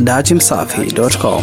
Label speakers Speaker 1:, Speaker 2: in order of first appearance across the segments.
Speaker 1: datimsafi.com.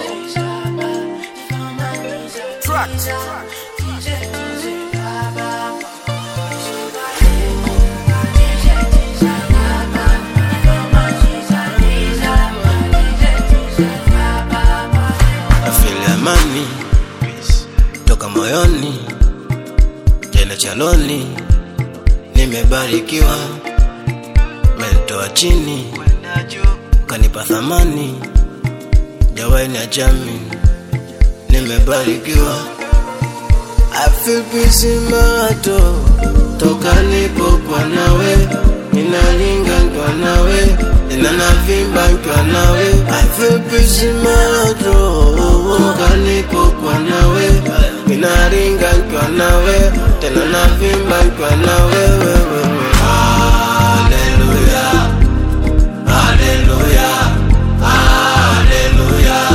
Speaker 2: Afili amani toka moyoni, tena chaloni, nimebarikiwa, menitoa chini, kanipa thamani, jawai na jami, nimebarikiwa. I feel peace in my heart, oh. toka nipo kwa nawe, ninalinga kwa nawe, tena navimba kwa nawe. I feel peace in my heart, oh. toka nipo kwa nawe, ninalinga kwa nawe, tena navimba kwa nawe. wewe. Hallelujah, hallelujah, hallelujah.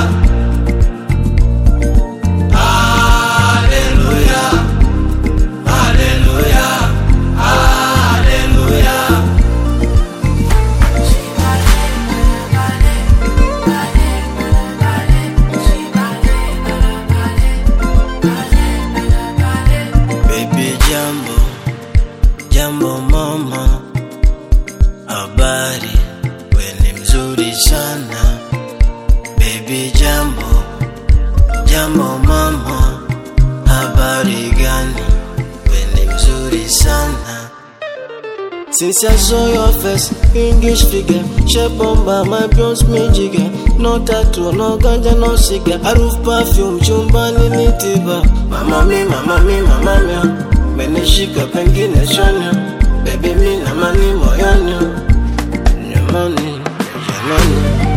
Speaker 2: Hallelujah. Hallelujah. Hallelujah. Baby jambo, jambo mama, habari, we ni mzuri sana. Baby jambo, jambo mama, habari gani? We ni mzuri sana. Since I saw your face, English figure, shape bomba, my bronze me jigger. No tattoo, no ganja, no cigar. Harufu perfume, chumbani ni tiba. Mama mi, mama mi, mama mi. Menishika pengine shonya. Baby mi na mani moyoni. Nyamani, jamani.